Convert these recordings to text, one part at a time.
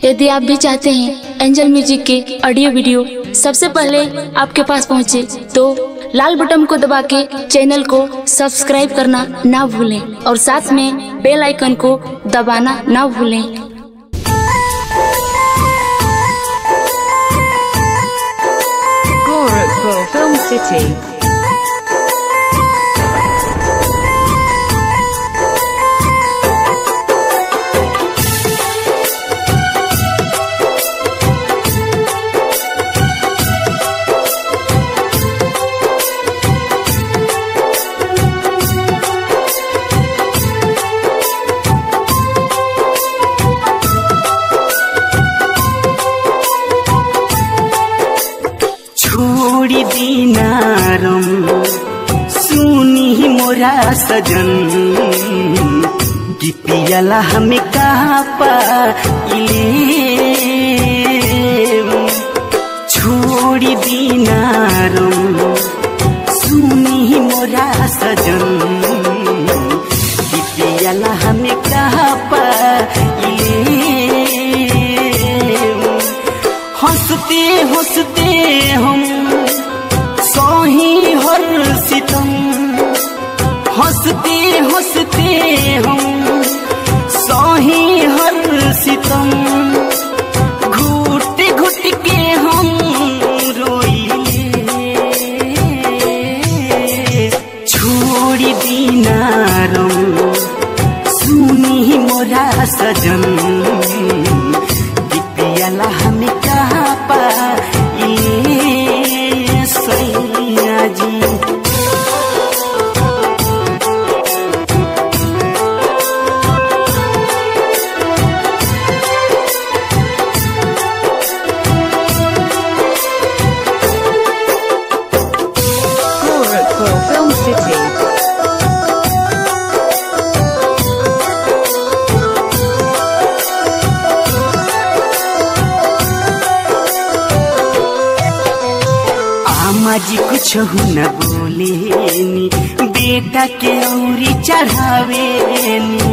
यदि आप भी चाहते हैं एंजल म्यूजिक के ऑडियो वीडियो सबसे पहले आपके पास पहुंचे तो लाल बटन को दबा के चैनल को सब्सक्राइब करना ना भूलें और साथ में बेल आइकन को दबाना ना भूलें Gorakhpur Film City. छोड़ी दिनारम सुनी मोरा सजन गीतियाला हमें कहाँ पाइले छोड़ी दिनारम सुनी मोरा सजन गीतियाला हमें कहाँ पाइले हंसते हंसते हम सोही हर सितम हंसते हंसते हम सोही हर सितम घुट घुट के हम रोइले छोड़ी दिनारम सुनी मोरा सजन दिपियाला हमें कहाँ पाइले सैया जी Gorakhpur Film City. आमा जी कुछ न बोलेनी बेटा के औरी चढ़ावेनी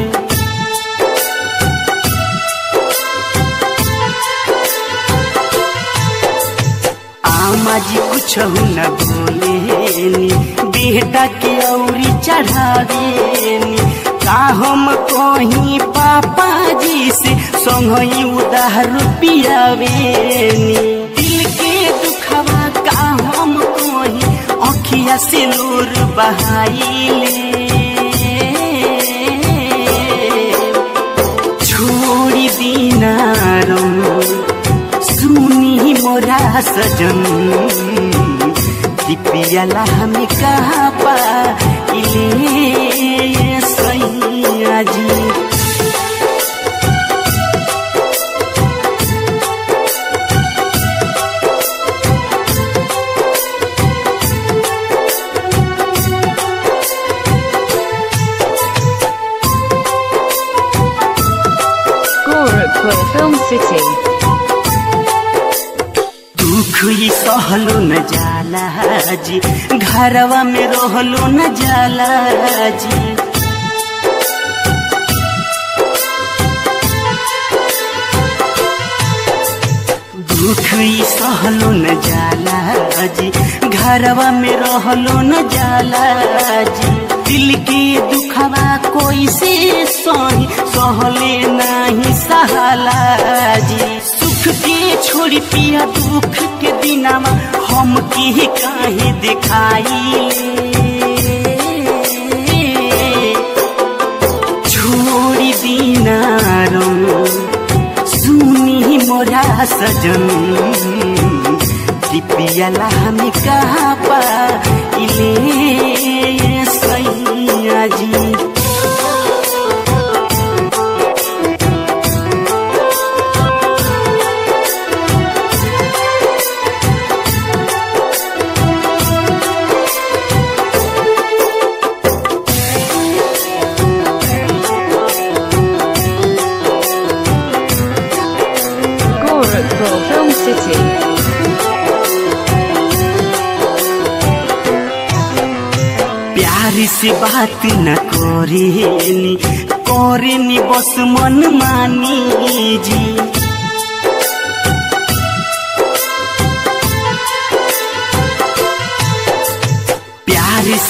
आमा जी कुछ न बोलेनी बेटा के औरी चढ़ावेनी का हम कहीं पापा जी से संगई उधार पियावेनी दिल के दुखवा का हम कहीं अखिया से नूर बहाइले छोड़ी दिनारम सुनी मोरा सजन दिपियाला हमें कहाँ पाइले सैया जी Gorakhpur Film City. दुख ही सहलो न जाला जी घरवा में रहलो न जाला जी दुख ही सहलो न जाला जी घरवा में रहलो न जाला जी दिल के दुखवा कोई से सही सहले नहीं सहाला जी सुख के छोड़ी पिया दुख के दिनामा हम के काहे दिखाई छोड़ी दिनारम सुनी मोरा सजन दिपियाला हमें कहाँ पाइले सैया जी Gorakhpur Film City. प्यार से बात न करेनी करेनी बस मन मानी जी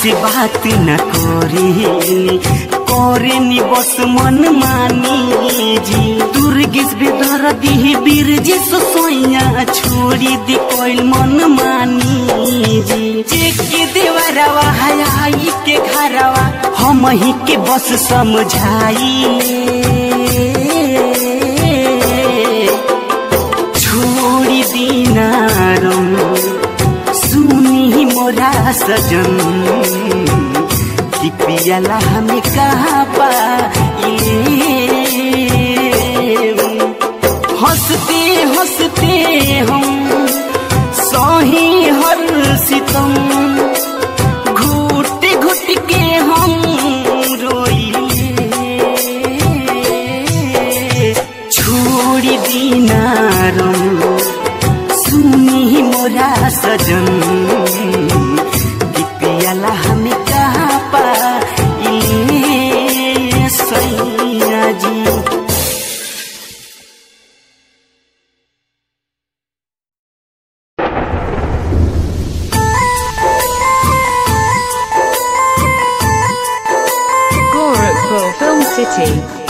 से बात न करेनी करेनी बस मन मानी जी दुर्गेश बेदर दी बीर जी सोया छोड़ी दी कोई मन मानी जी जेके देवरवा हयाई के घरवा हम ही के बस समझाई छोड़ी दीना रम सुनी मोरा सजन कि पियला हमें कहाँ पाइले हंसते हंसते हम सही हर सितम घुट घुट के हम रोइले छोड़ी दीना रम सुनी मोरा सजन कि पियला हमें कहाँ पाइले सैया जी Gorakhpur Film City.